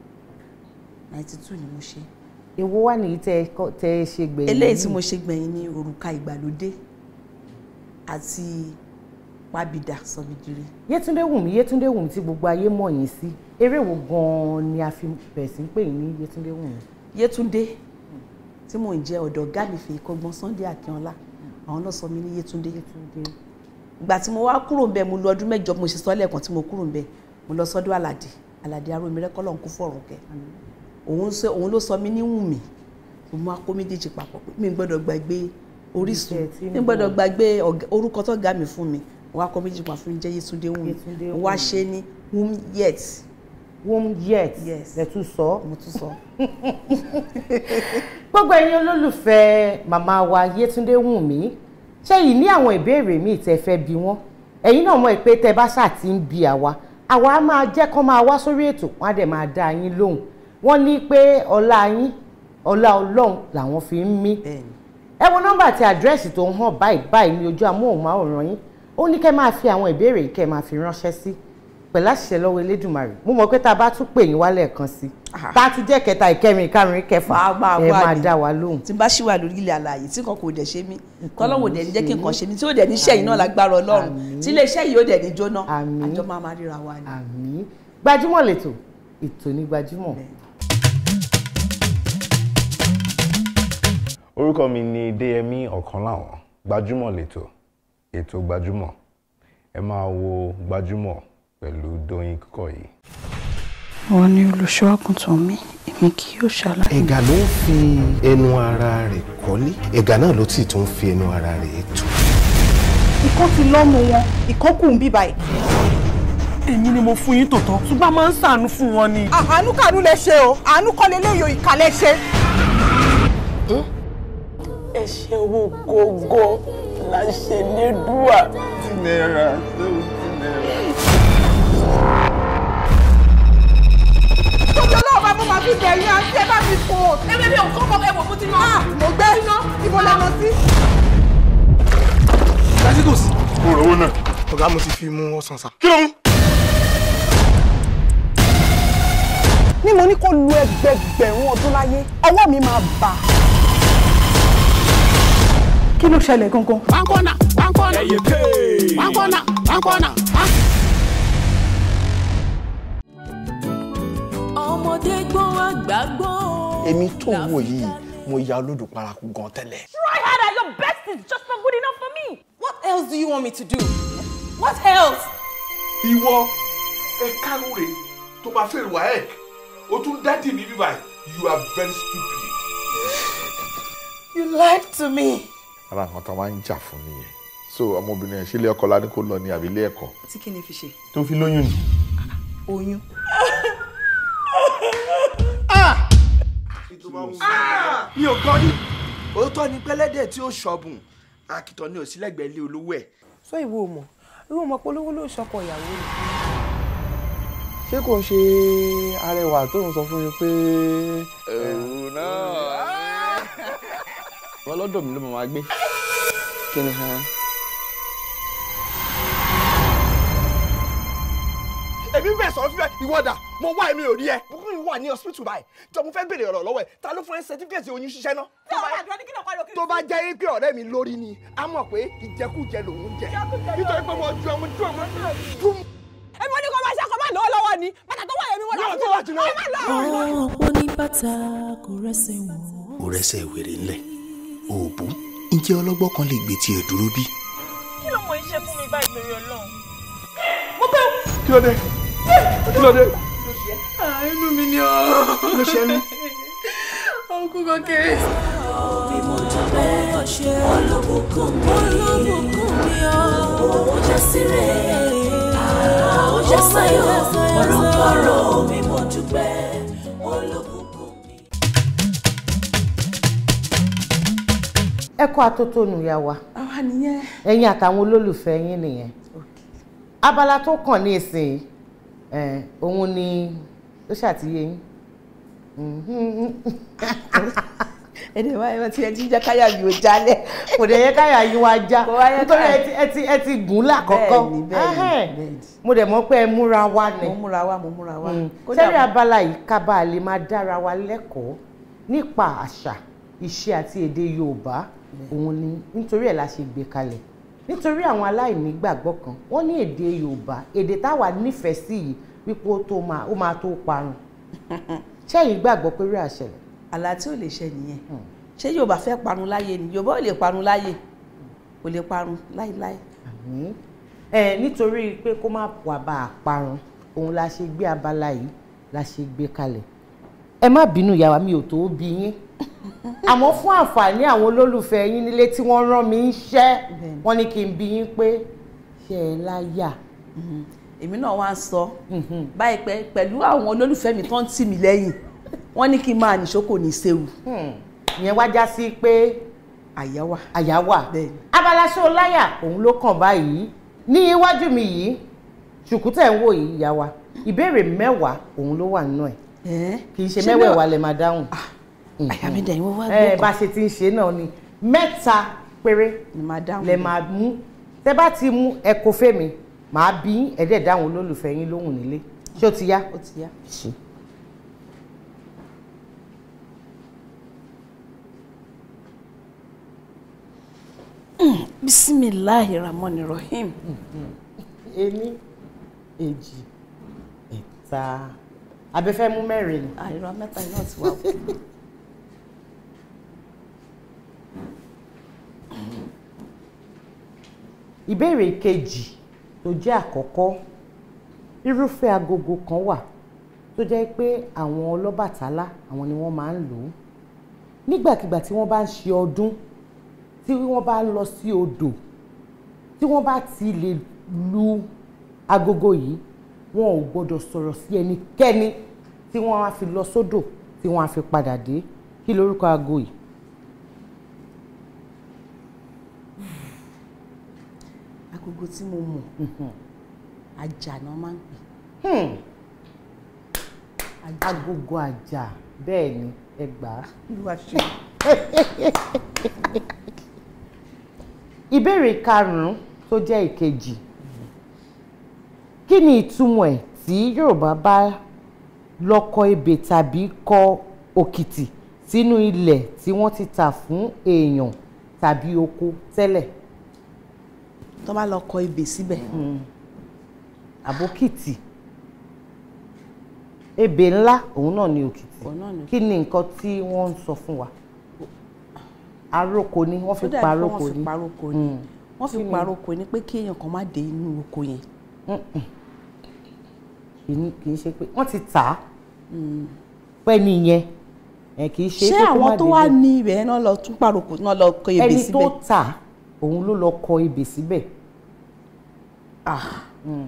ninety two ni mo ṣe èwo wà ní tẹ tẹ ṣe gbẹ̀yìn. eléyìí tí mo ṣe gbẹ̀yìn ní òrùka ìgbàlódé àti pàbìdà sọmídìrí. Yétúndé Wùmí Yétúndé Wùmí tí gbogbo ayé mọ̀ yín sí eré wo gan-an ni a fi bẹ̀rẹ̀ sí ń pè yín ní Yétúndé Wùmí. Yétúndé tí mò ń jẹ́ ọ̀dọ̀ ọ̀gá mi fèyí kọ́gbọ́n Sunday Akínọlá àwọn náà sọ mí ní Yétúndé. ìgbà tí mo wá kúrò ńbẹ̀ mo lò ọdún mẹ́jọ mo ṣe sọ lẹ́ẹ̀kan tí mo kúrò ńbẹ̀ mo lọ sọ́dọ̀ Àlàdé Àlàdé arómirẹ́kọ́ lọ́n kú fọ̀rùn kẹ́ òun ló sọ mí ní Wùmí mo máa kó méjèèjì papọ̀ pé mi gbọ́dọ̀ gbàgbé Orísun Iṣẹ́ tí ń ní gbọ́dọ̀ bọ̀. gbàgbé ọ̀gá- orúkọ tó ga mi fún mi wọ́n á kọ́ méjì pa fún mi jẹ́ Yétúndé Wùmí Yétúndé wọ́n á Wùmí. ṣe ní whom yet womb yet Yes. lẹ tún sọ. mo tún sọ. gbogbo ẹ̀yin olólùfẹ́ màmá wa Yétúndé Wùnmí ṣé yìí ní àwọn ìbéèrè míì tẹ́ fẹ́ bi wọ́n ẹ̀yin náà mọ̀ pé tẹ́ bá ṣáà ti ń bi àwa àwa á máa jẹ́ kán máa wá sórí ètò wọ́n á dẹ̀ máa dá yín lóhùn wọ́n ní pé ọlá yín ọlá Ọlọ́run làwọn fi ń mí bẹ́ẹ̀ni ẹ wo nọ́mbà àti àdírẹ́sì tó ń hàn báyìí báyìí ní ojú amóhùnmáwòrán yín ó ní kẹ́ máa fi àwọn ìbéèrè yìí kẹ́ máa fi ránṣẹ́ sí pẹ̀lú àṣìṣe lọ́wọ́ Elédùmarè mo mọ̀ pé tá a bá tún pè yín wálẹ̀ kan sí tá a tún jẹ́ kẹta ìkẹrin ìkarùn ìkẹfà Máa- máa ẹ wá máa ni. dá wa lóhùn. tí n bá ṣì wà lórí ilẹ̀ àlàyé tí nǹkan kò dẹ̀ ṣe mí tọ́lọ́wọ́ dẹ̀ ní jẹ́ kí nǹkan ṣe mí tí ó dẹ̀ ní iṣẹ́ yìí náà lágbára Ọlọ́run Àmín. tí ilé iṣẹ́ yìí ó dẹ̀ ní jóná Àmín. àjọ máa máa ríra wa ni. àmì gbajúmọ̀ lẹ́tọ̀ ètò ní gbajúmọ̀. orúkọ mi ni Déyẹmí Ọ̀kánláwọ̀n gbajúmọ̀ lẹ́tọ̀ ètò gbajúmọ̀ ẹ máa wo gbajúmọ̀ pẹ̀lú Dóyin Kúkọ̀yí. wọ́n ní olùṣọ́ àgùntàn mi èmi kì yóò ṣàlàyé. ẹ̀gà ló ń fi ẹnu ara rẹ̀ kọ́lé ẹ̀gà náà ló sì tún fi ẹnu ara rẹ̀ tù. ìkan ti lọ́mú wọn ìkan kù ń bí báyìí. èmi ni mo fún yín tòótọ́ ṣùgbọ́n a máa ń ṣàánú fún wọn ni. àánú kàánú lẹ ṣe o àánú kọ́ lélẹ́yìí o ìkà lẹ ṣe. ẹ̀ṣẹ̀ owó gógó la ṣe ní dùà. náírà tóbi ọlọ́run bá mo máa fi bẹ̀rẹ̀ àti ẹ bá mi fò. ewé mi ò kọ́kọ́ ẹ wò mo ti ná. mo gbé iná ibo la lọ sí. lásìkòsí. mo rò owó náà. ọ̀gá mo ti fi mú ọsàn sá. kí ló mú. ní mo ní kó lu ẹgbẹgbẹ̀rún ọdún láyé ọwọ́ mi máa bà. kí ló ṣẹlẹ̀ gangan. Pankona, pankona, pankona, pankona. ọmọdé gbọ́n àgbà gbọ́n. èmi tó ń wò yìí mo ya olódò paraku gan tẹ́lẹ̀. Try harder, your best is just not good enough for me. what else do you want me to do. what else. ìwọ ẹ kánú rè tó bá fẹ́ wà ẹ̀ o tún dádì mi bíbá you are very stupid. you lied to me. ara nǹkan tó máa ń jà fún nìyẹn so ọmọbìnrin ẹ̀ ṣe ilé ẹ̀kọ́ la ní kó lọ ní àbí ilé ẹ̀kọ́. tí kí ni fi ṣe tó fi lóyún ni. oyún. mi ò gbọ́ ní. òótọ́ ni pẹ́lẹ́dẹ̀ tí ó ṣọ̀bùn akitọ́ ni òsínlẹ̀gbẹ́ ilé olówó ẹ̀. sọ ìwọ ò mọ̀ ìwọ ò mọ̀ pé olówó ló ṣọkọ ìyàwó rẹ̀. ṣé kò ń ṣe arẹwà tó ń sọ fún mi pé. ẹ̀rù náà. wọn lọ́dọ̀ mi ló máa gbé kí ni hàn. èmi bẹ̀ sọ fífẹ́ ìwọ́dà mo wá èmi ò rí ẹ. mo kún mi wà ní hospital báyìí jọ mo fẹ́ béèrè ọ̀rọ̀ lọ́wọ́ ẹ̀ ta ló fún ẹ certificate oyún ṣiṣẹ́ náà. tó bá jẹ́ pé ọ̀rẹ́ mi lórí ni a mọ̀ pé ìjẹkújẹ lòún jẹ nítorí pé mo ju ọmọ ju ọmọ dùn. ẹbí wọn ní kó máa ṣe àkọ́ máa lọ́wọ́ lọ́wọ́ ni bàtà tó wà yẹn mi wọ́n Yóò tó wà jùlọ. ọ̀pọ̀ ní bàtà kò rẹ́sẹ̀ wọ̀n. ó rẹ́sẹ̀ wèrè ńlẹ̀ òòbù ǹjẹ́ ọlọ́gbọ́n kan lè gbé tiẹ̀ dúró bí. kí ló mọ iṣẹ́ fún mi báyìí lórí Ọlọ́run. kí ló dé kí ló dé. inú mi ni ọ́. kí ló ṣe é ní. ọkùn kan kéré. bí mo dúpẹ́ ọṣẹ olóbùkún mi olóbùkún mi ọ́ ó jẹ́ síre ó jẹ́ sáyọ̀ ọ̀rọ̀kọ̀rọ̀ bí mo dúpẹ́ olóbùkún mi. ẹ kó atótónu ya wa àwa nìyẹn. ẹ̀yin àtàwọn olólùfẹ́ yín nìyẹn abala tó kàn ní ìsìn ẹ̀ òun ni ó ṣàtìyé yín ẹ̀dẹ̀ báyìí wọ́n ti ẹ ti jẹ́ káyà mi ò jálẹ̀. kò dẹ̀ yẹ káyà yín wá já Kò wá yẹ nítorí ká- ẹ ti ẹ ti ẹ ti gùn lákọ̀ọ́kọ́ Bẹ́ẹ̀ni, bẹ́ẹ̀ni, Ẹhẹ́n. bẹ́ẹ̀ni. mo dẹ̀ mọ̀ pé ẹ múra wá ni mo múra wá mo múra wá. sẹ́rí abala yìí ká bá a lè máa dára wa lẹ́kọ̀ọ́ nípa àṣà ìṣe àti èdè Yorùbá òun ni nítorí ẹ̀ la ṣe gbé kalẹ̀ nítorí àwọn aláìní gbàgbọ́ kan wọ́n ní èdè Yorùbá èdè táwa nífẹ̀ẹ́ sí yìí wípé ó tó máa ó máa tó parun ṣẹ́yìn gbàgbọ́ pé rí àṣẹlẹ̀ àlá tí ò lè ṣẹ nìyẹn ṣé Yorùbá fẹ́ parun láyé ni Yorùbá ò lè parun láyé kò lè parun láíláí. àmín ẹ nítorí pé kó má wà bá a parun òun la ṣe gbé abala yìí la ṣe gbé kalẹ̀ ẹ má bínú ìyá wa mi ò tó bí yín àmọ́ fún àǹfààní àwọn olólùfẹ́ yín nílé tí wọ́n rán mi iṣẹ́ wọ́n ní kí n bi yín pé ṣe ẹ láyà. èmi náà wá ń sọ báyìí pé pẹ̀lú àwọn olólùfẹ́ mi tó ń tì mí lẹ́yìn wọ́n ní kí n máa nìṣó kò ní séwu. ìyẹn wá já sí pé àyà wà. àyà wà abala ṣó láyà òun ló kàn báyìí ní iwájú mi yìí ṣùkútẹ̀ ń wò yìí ìyá wa ìbéèrè mẹ́wàá òun ló wà nínú ẹ̀ kì í ṣe Ṣé mẹ́wẹ̀ẹ̀wá mẹ́wàá? lè máa dáhùn. àyà mi dẹ̀ yín wọ́n wá ẹ gbọ́ bá ṣe ti ń ṣe náà ni mẹ́ta péré lè máa mú tẹ́ bá ti mú ẹ kó fèmí màá bí yín, ẹ dẹ̀ dáhùn olólùfẹ́ yín lóhùn nílé ṣé ó ti yá. ó ti yá. bisimilahi rahman rahim. ení èjì ẹ̀ta abẹ́fẹ́ mú mẹ́rin ni. àìrọ mẹ́ta iná ti wà. ìbéèrè kejì tó jẹ́ àkọ́kọ́ irúfẹ́ agogo kan wà tó jẹ́ pé àwọn ọlọ́bàtálá àwọn ni wọ́n máa ń lò ó nígbàkigbà tí wọ́n bá ń ṣe ọdún tí wọ́n bá ń lọ sí odò tí wọ́n bá ti lè lu agogo yìí wọn ò gbọ́dọ̀ sọ̀rọ̀ sí ẹnikẹ́ni tí wọ́n á fi lọ sódò tí wọ́n á fi padà dé kí lorúkọ aago yìí. agogo tí mo mọ̀ ajá náà máa ń pè. Hmm. agogo àjà bẹ́ẹ̀ ni ẹ gbà á. Olúwa ṣe. ìbéèrè karùn-ún tó jẹ́ ìkejì kí ni ìtumọ̀ ẹ̀ tí Yorùbá bá lọ kọ ebè tàbí kọ òkìtì sínú ilẹ̀ tí wọ́n ti tà fún èèyàn tàbí oko tẹ́lẹ̀. tó bá lọ kọ ebè síbẹ̀. àbókìtì ebè ńlá òun náà ni òkìtì Òun náà ni. kí ni nǹkan tí wọ́n ń sọ fún wa aróko ni wọ́n fi Ó dàbí pé paróko wọ́n fi ni paróko ni Mm. wọ́n fi Kí ni? paróko ni pé kí èèyàn kan má dé inú oko yẹn. kì í kì í ṣe pé wọ́n ti tà á pẹ́ nìyẹn ẹ̀ kì í ṣe ṣé pé kó má àwọn tó wá débẹ̀. ní ibẹ̀ náà lọ tún paróko náà lọ kọ ebè ẹni síbẹ̀. tó tà á, òun ló lọ kọ ebè síbẹ̀. Mm.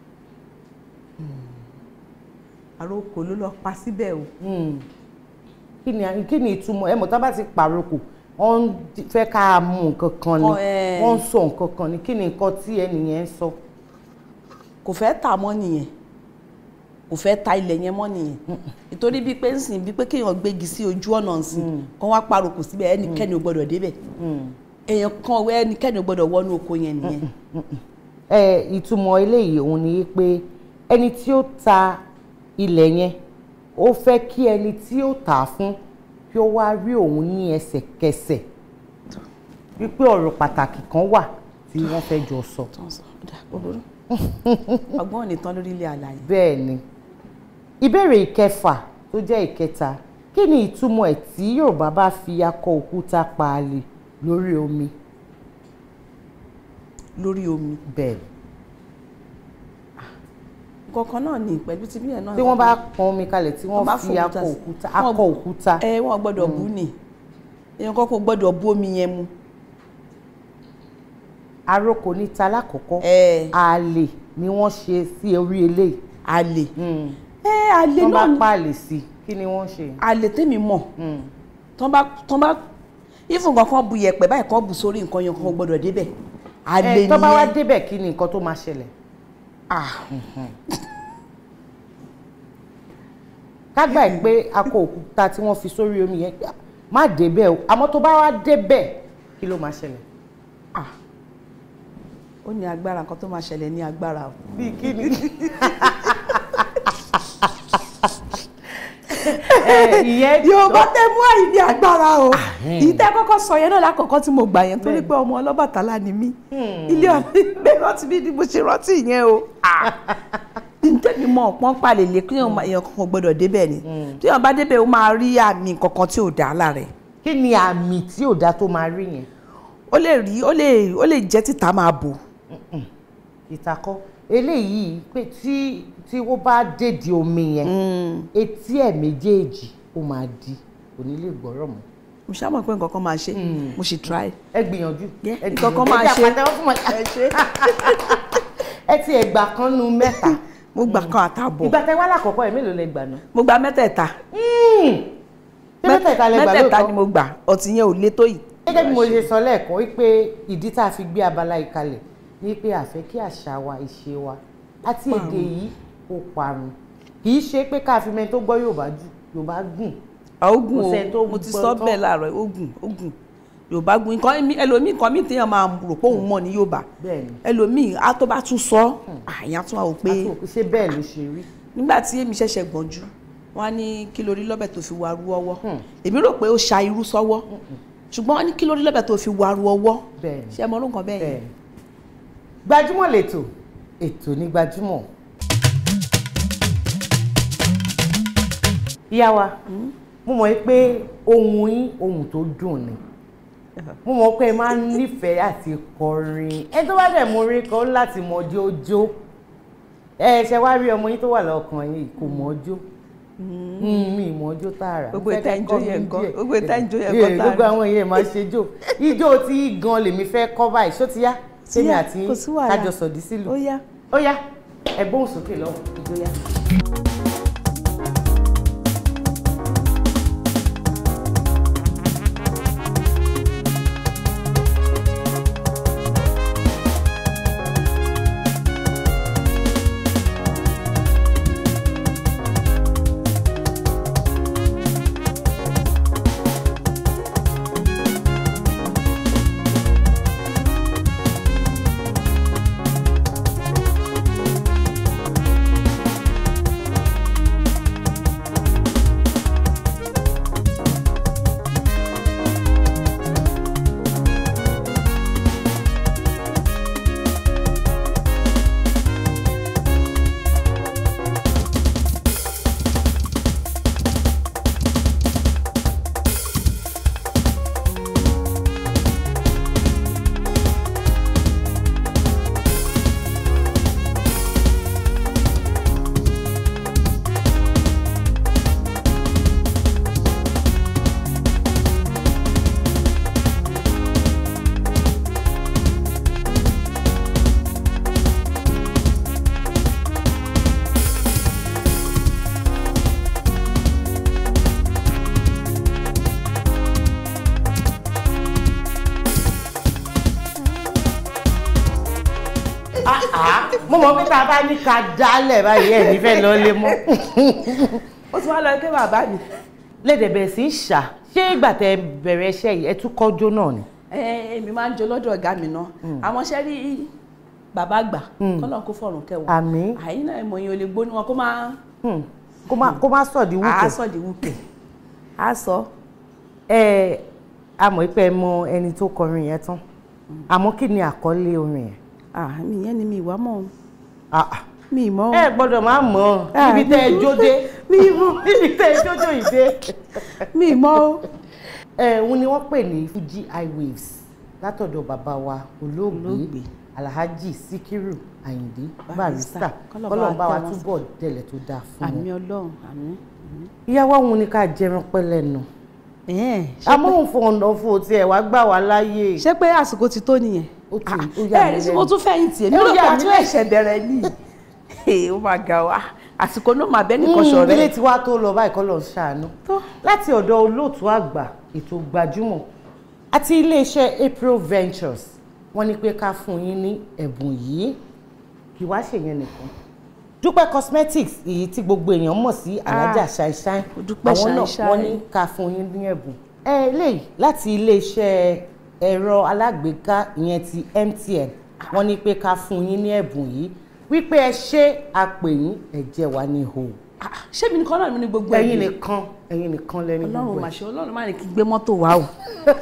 àròkò ló lọ pa síbẹ̀ o. Mm. kí ni kí ni ìtumọ̀ ẹ mọ̀ tá bá ti pàrokò wọ́n ń di- fẹ́ ká mú nǹkan kan ni Ọ, ẹ̀. wọ́n ń sọ nǹkan kan ni kí ni nǹkan tí ẹnìyẹn ń sọ. kò fẹ́ tà mọ́ nìyẹn kò fẹ́ ta ilẹ̀ yẹn mọ́ nìyẹn nítorí bíi pé nsìn bíi pé kéèyàn gbégi sí ojú ọ̀nà nsìn kán wá paroko síbẹ̀ ẹnikẹ́ni ò gbọ́dọ̀ débẹ̀ èèyàn kan wẹ́ ẹnikẹ́ni ò gbọ́dọ̀ wọnú oko yẹn nìyẹn. ẹ ìtumọ̀ eléyìí òun ni pé ẹni tí ó ta ilẹ̀ yẹn ó fẹ́ kí ẹni tí ó tà á fún kí ó wá rí òun ní ẹsẹ̀kẹsẹ̀ wípé ọ̀rọ̀ pàtàkì kan wà tí wọ́n fẹ́ jọ sọ. ọgbọ́n ò ní tán lórí ilé àlàyé. bẹ́ẹ̀ ni ìbéèrè ìkẹfà tó jẹ́ ìkẹta kí ni ìtumọ̀ ẹ̀ tí Yorùbá bá fi akọ òkúta paálí lórí omi. lórí omi. bẹ́ẹ̀ kankan náà ni pẹ̀lú tí bíyẹn náà. tí wọ́n bá pọn omi kalẹ̀ tí wọ́n bá fi fòkúta akọ sí- òkúta wọ́n- akọ òkúta. ẹ wọ́n gbọ́dọ̀ bú ni èèyàn kan kò gbọ́dọ̀ bú omi yẹn mu. aróko ní ta lákọ̀ọ́kọ́ àlè ni wọ́n ṣe sí orí eléyìí. àlè. ẹ àlè wọ́n bá náà ni- pààlè sí i kí ni wọ́n ṣe. àlè tèmi mọ̀ tán bá tán bá ifun kankan bu yẹ̀pẹ̀ báyìí kan bu sórí nǹkan yẹn kan kò gbọ́dọ̀ débẹ̀ àlè ẹ tó bá wá nìyẹn. débẹ̀ kí ni nǹkan tó máa ṣẹlẹ̀. ká gbà ẹ́ pé akọ òkúta tí wọ́n fi sórí omi yẹn má débẹ̀ o àmọ́ tó bá wá débẹ̀ kí ló máa ṣẹlẹ̀. ó ní agbára nǹkan tó máa ṣẹlẹ̀ ní agbára o. bíi kí ni. ìyẹn yorùbá tẹ mú àyè ní agbára o ìtẹ́ kọ́kọ́ sọ yẹn náà lákọ̀ọ́kọ́ tí mo gbà yẹn torí pé ọmọ ọlọ́bàtálá ni mí ilé ọ̀lẹ́ rántí bí ni mo ṣe rántí yẹn o ntẹ́mi mọ̀ pọ́n palẹ̀ lé kí èèyàn kankan gbọ́dọ̀ débẹ̀ ni tí èèyàn bá débẹ̀ ó máa rí àmì kankan tí ò dá lára ẹ̀. kí ni àmì tí ò dá tó máa rí yẹn. ó lè rí ó lè ó lè jẹ́ títa máa bò. ìtakọ́ eléyìí pé tí tí wọ́n bá dèdè omi yẹn etí ẹ̀ méjèèjì ó máa di kò ní lè gbọ́rọ̀ mọ́. mo ṣá mọ̀ pé nǹkan kan máa ṣe mo sì try. ẹ gbìyànjú ẹ nǹkan kan máa ẹ jẹ́ ṣe àpàtẹ́wọ́ fún wọn. ẹ ṣe. ẹ ti ẹgbà kan nu mẹ́ta. mo gbà kan àtàbọ̀. ìgbà tẹ wá lákọ̀ọ́kọ́ ẹ̀ mélòó lẹ gbà náà. mo gba mẹ́tẹ̀ẹ̀ta. ṣé mẹ́tẹ̀ẹ̀ta lẹ gbà mẹ́tẹ̀ẹ̀ta lóòótọ́? ni mo gbà ọtí yẹn ò lé tó yìí. gẹ́gẹ́ bí mo ṣe sọ lẹ́ẹ̀kan wípé ìdí tá a fi gbé abala ìkalẹ̀ ni pé a fẹ́ kí àṣà wa ìṣe wa àti èdè yìí ó parun kì í ṣe pé ká fi mẹ́ni tó gbọ́ Yorùbá jù Yorùbá gùn. ogun Kò sẹ́ni tó o mo ti gbọ́ sọ tán. bẹ́ẹ̀ láàárọ̀ ogun ogun yorùbá gun nǹkan mi ẹlòmíì nǹkan mi téèyàn máa rò pé òun mọ̀ ní yorùbá Bẹ́ẹ̀ni. ẹlòmíì á tó bá tún sọ àyàn tún wà ó pé ṣé bẹ́ẹ̀ ló ṣe rí. nígbà tí èmi ṣẹ̀ṣẹ̀ gbọ̀njú wọ́n á ní kí lórí lọ́bẹ̀ tó fi waru ọwọ́ èmi rò pé ó ṣa irú sọ́wọ́ ṣùgbọ́n wọ́n ní kí lórí lọ́bẹ̀ tó fi waru ọwọ́ Bẹ́ẹ̀ni. ṣé ẹ mọ orú nǹkan bẹ́ẹ̀ yẹn. gbajúmọ̀ lètò ètò ní gbajúmọ̀. ìyá wa mo mọ̀ pé ohun yín ohun tó dùn ni mo mọ̀ pé ẹ máa ń nífẹ̀ẹ́ àti kọrin ẹ tó bá dẹ̀ mú orin kan ó láti mọ jójó ẹ ṣe wá rí ọmọ yín tó wà lọ́kàn yìí kò mọ̀ jó mi ìmọ̀ jó tààrà Gbogbo Fẹ́ ìta kẹ́ ìjó kọ́ mi yẹn nǹkan, díẹ̀. gbogbo ìta ìjó yẹn Yeah, nǹkan tààrà. gbogbo àwọn yẹn máa ṣe jó ijó tí gan lèmi fẹ́ kọ́ báyìí ṣó ti yá sẹ́mi yá, àti kò sí wàhálà. kájọ sọ̀dí sílùú Ó yá. ó yá ẹ gbóhùn sókè lọ́wọ́ ijó yá. mo mọ̀ pé tá a bá ní ká dálẹ̀ báyìí ẹ̀ nífẹ̀ẹ́ lọ lé mọ́. ó ti wá lọ pé bàbá mi. lédè bẹ̀rẹ̀ sí í ṣà ṣé ìgbà tẹ bẹ̀rẹ̀ iṣẹ́ yìí ẹ tún kọ́jọ́ náà ni. ẹ èmi máa ń jó lọ́dọ̀ ọ̀gá mi náà àwọn ṣẹ́ rí bàbá àgbà kọ́lọ́n kó fọ̀rùn kẹwọn Àmín. àyín náà ìmọ̀ yẹn ò lè gbóni wọn kó máa kó má kó má sọ̀dí wúkẹ́. á sọ̀dí wúkẹ́ á sọ. ẹ a mọ̀ pé ẹ mọ ẹni tó kọrin yẹn tán àmọ́ kí ni àkọlé orin yẹn. mi yẹn ni mi ìwà mọ̀ ọ́n. mi mọ̀ ọ́n. ẹ gbọ́dọ̀ máa mọ̀ ọ́n Ah, níbi tẹ́ ẹ mi- jó dé mi mọ̀ níbi tẹ́ ẹ jójó yìí dé. mi mọ̀ ọ́n. ẹ òun ni wọ́n pè ní Fuji Highwaves látọ̀dọ̀ bàbá wa olóògbé Alhaji Sikiru Ayinde Barrister Kọ́lọ̀ bá kọ́lọ̀ bá wa tẹ́ wọn túbọ̀ délẹ̀ tó dáa fún wọn. àmì ọlọ́run àmì. ìyàwó òun ni ká jẹran pẹ́ lẹ́nu amóhùn fọ̀nà fún òtí ẹ̀ wá gbà wá láyé. ṣé pé àsìkò ti tó nìyẹn. ó ti ó yà ẹ mí ẹ tí mo tún fẹ̀yìntì èmi Ó ló yà pa mí tún lẹ́nu. ẹ̀ṣẹ̀ bẹ̀rẹ̀ ní. ó máa ga wa àsìkò náà máa bẹ́ nìkan Mm, ṣọ̀rẹ́. ilé tí wàá tó lọ báyìí kọ́ lọ ṣàánú láti ọ̀dọ̀ olóòtú àgbà ètò gbajúmọ̀ àti iléeṣẹ́ April Ventures wọ́n ní pé ká fún yín ní ẹ̀bùn yìí kì wá ṣèyẹn nìkan Dúpẹ́ Cosmetics èyí tí gbogbo èèyàn mọ̀ sí alájà ṣáìṣáì Dúpẹ́ àwọn náà Ṣáìṣáì. wọ́n ní ká fún yín ní ẹ̀bùn ẹ eléyìí láti iléeṣẹ́ ẹ̀rọ alágbèéká ìyẹn ti MTN wọ́n ní pé ká fún yín ní ẹ̀bùn yìí wípé ẹ ṣe àpè yín ẹ jẹ́ wa ní ihò ṣé mi nìkan náà ní gbogbo ẹ̀yin ẹ̀bùn? nìkan ẹ̀yin nìkan lẹni ọlọ́run gbogbo mà ẹ̀. ṣe ọlọ́run má ní kí n gbé mọ́tò wá o.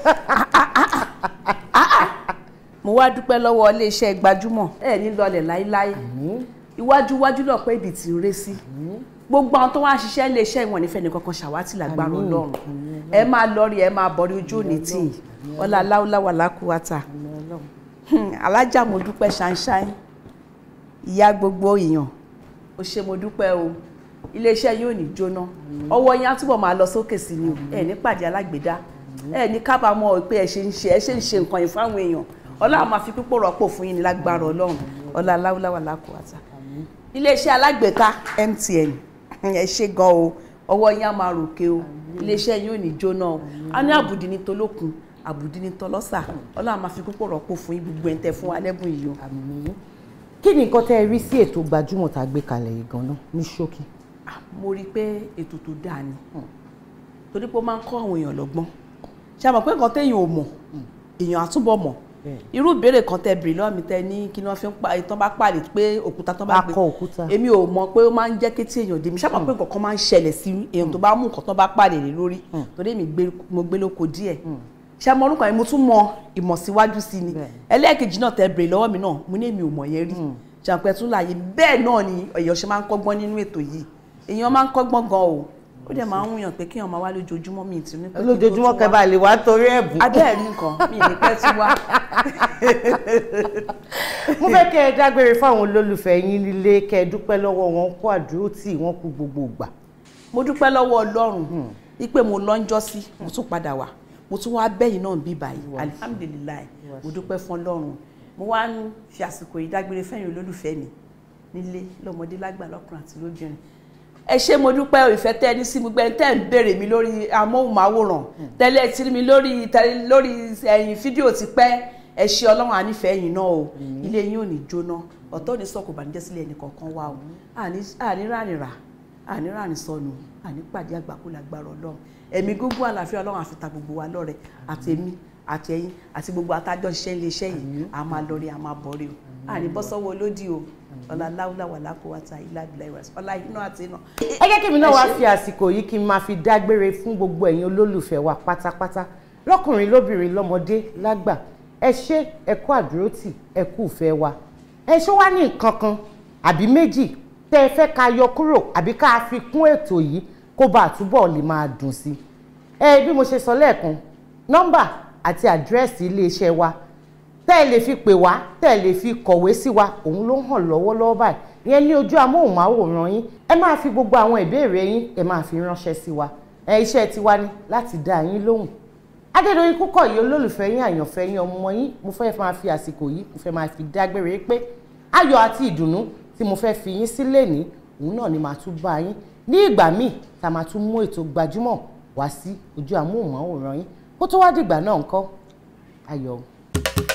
mo wá dúpẹ́ lọ́wọ́ iléeṣẹ́ gbajúmọ̀ ẹ̀ ní lọlẹ̀ láíláí iwájú iwájú lọ pé ibi tí ń ré sí gbogbo àwọn tó wá ń ṣiṣẹ́ iléeṣẹ́ ìwọ̀n nífẹ̀ẹ́ nìkan kan ṣàwátì lágbára Àmín. ọlọ́run ẹ máa lọ rí ẹ máa bọ̀rí ojú òní tì í ọlá aláwọ̀ làkúwátà alájà mo dúpẹ́ ṣáínṣáín ìyá gbogbo èèyàn ó ṣe mo dúpẹ́ o iléeṣẹ́ yóò ní jóná ọwọ́ yín á túbọ̀ máa lọ sókè sí ni o ẹ̀ ní pàdé alágbèédá ẹ ní kábàámọ̀ pé ẹ ṣe ń ṣe ẹ ṣe ń ṣe nǹkan yìí fáwọn èèyàn ọlọ́run máa fi pípò rọ́pò fún yín ní lágbára ọlọ́run ọlá aláwùláwà lákòótá iléeṣẹ́ alágbèéká MTN ẹ ṣe gan o ọwọ́ yín á máa ròkè o iléeṣẹ́ yín ò ní jóná o a ní àbùdí ní tolókun àbùdí ní tọlọ́sà ọlọ́run máa fi pípò rọ́pò fún yín gbogbo ẹ̀ ń tẹ fún wa lẹ́bùn yìí o. kí ni nǹkan tẹ́ ẹ rí sí ètò gbajúmọ̀ tá a gbé kalẹ̀ yìí gan-an ní ṣókí. mo rí i pé ètò tó dáa ni torí pé ó máa ń kọ́ àwọn èèyàn lọ́gbọ́n ṣé a mọ̀ pé nǹkan téèyàn ò mọ̀ èèyàn á túbọ̀ mọ̀ irú ìbéèrè kan tẹ bèrè lọ́wọ́ mi tẹ ní kí wọ́n fi ń pa ìtàn bá pàdé pé òkúta tán bá gbé Akọ òkúta. èmi ò mọ̀ pé ó máa ń jẹ́ kí tí èèyàn dé mi ṣáà mọ̀ pé nǹkan kan máa ń ṣẹlẹ̀ sí èèyàn tó bá mú nǹkan tán bá pàdé lé lórí torí èmi gbé- mo gbé lóko díẹ̀ ṣé mo orúkọ yẹn mo tún mọ ìmọ̀ síwájú sí ni ẹlẹ́ẹ̀kejì náà tẹ bèrè lọ́wọ́ mi náà mo ní èmi ò mọ̀ yẹn rí ṣàpẹ́ tún láàyè bẹ́ẹ̀ náà ni èèyàn ṣe máa ń kọ́gbọ́n nínú ètò yìí èèyàn máa ń kọ́gbọ́n gan o ó dẹ̀ máa ń wùyàn pé kéèyàn máa wá lójoojúmọ́ mi ìtì ní pé kí n tó lójoojúmọ́ tún kẹ́ wá. bá lè wá torí ẹ̀bùn. abẹ́ẹ̀rí nǹkan mi ì ní pẹ́ tí wá. mo fẹ́ kẹ́ ẹ dágbére fáwọn olólùfẹ́ yín nílé kẹ́ ẹ dúpẹ́ lọ́wọ́ wọn kó àdúró tì wọ́n kú gbogbo ìgbà. mo dúpẹ́ lọ́wọ́ ọlọ́run wípé mo lọ́njọ́ sí mo tún padà wá mo tún wá bẹ́yìn náà bí báyìí alihamudulilayi mo dúpẹ́ fún ọlọ́run mo wá ń fi àsìkò yìí dágbére fẹ́yìn olólùfẹ́ mi nílé lọ́mọdé lágbà lọ́kùnrin àti lóbìnrin ẹ ṣé mo dúpẹ́ ìfẹ́ tẹ́ ẹ ní sí mi gbẹ́ tẹ́ ẹ ń béèrè mi lórí amóhùnmáwòrán tẹ́lẹ̀ tí mi lórí tẹ́lẹ̀ lórí ẹ̀yìn fídíò ti pẹ́ ẹ ṣé ọlọ́run ànífẹ́ yìí náà o ilé yín ò ní jóná ọ̀tọ̀ ò ní sọ̀kò bànújẹ́ sílẹ̀ ẹnì kọ̀ọ̀kan wá o àní àní ránìrà àní ránì sọnù àní pàdé àgbákò lágbára ọlọ́run ẹ̀mí gbogbo àlàáfíà ọlọ́run àfi ta gbogbo wa lọ́rẹ àtẹ̀mí àti ẹ̀yin àti gbogbo atájọ́ ṣiṣẹ́ ilé iṣẹ́ yìí a máa lọ rí a máa bọ̀ rí o àní bọ́ sọ́wọ́ olódì o ọlá láwùlà wà lákòwàtà ilá ìbílẹ̀ ìwà ọlá iná àti iná. ẹ jẹ́ kí mi náà wá fi àsìkò yìí kí n máa fi dágbére fún gbogbo ẹ̀yin olólùfẹ́ wa pátápátá lọ́kùnrin lóbìnrin lọ́mọdé lágbà ẹ ṣé ẹ kú àdúrótì ẹ kú ìfẹ́ wa ẹ ṣó wá ní nǹkan kan àbí méjì tẹ́ ẹ fẹ́ ká yọ kúrò àbí ká fi kún ètò yìí kó bá àtúbọ̀ lè máa dùn sí i ẹ bí mo ṣe sọ lẹ́ẹ̀kan nọ́mbà àti àdírẹ́sì iléeṣẹ́ wa tẹ́ ẹ lè fi pè wá tẹ́ ẹ lè fi kọ̀wé sí wa òun ló hàn lọ́wọ́lọ́wọ́ báyìí ìyẹn ní ojú amóhùnmáwòrán yín ẹ máa fi gbogbo àwọn ìbéèrè yín ẹ máa fi ránṣẹ́ sí wa ẹ iṣẹ́ tiwa ni láti dá yín lóhùn Adédoyin Kúkọ̀yí olólùfẹ́ yín àyànfẹ́ yín ọmọ yín mo fẹ́ máa fi àsìkò yìí mo fẹ́ máa fi dágbére pé ayọ̀ àti ìdùnnú tí mo fẹ́ fi yín sílẹ̀ ní òun náà ni màá tún bá yín ní ìgbà míì tá a máa tún mú ètò gbajúmọ̀ wá sí ojú amóhùnmáwòrán yín kó tó wá dìgbà náà ńkọ́ ayọ̀ o.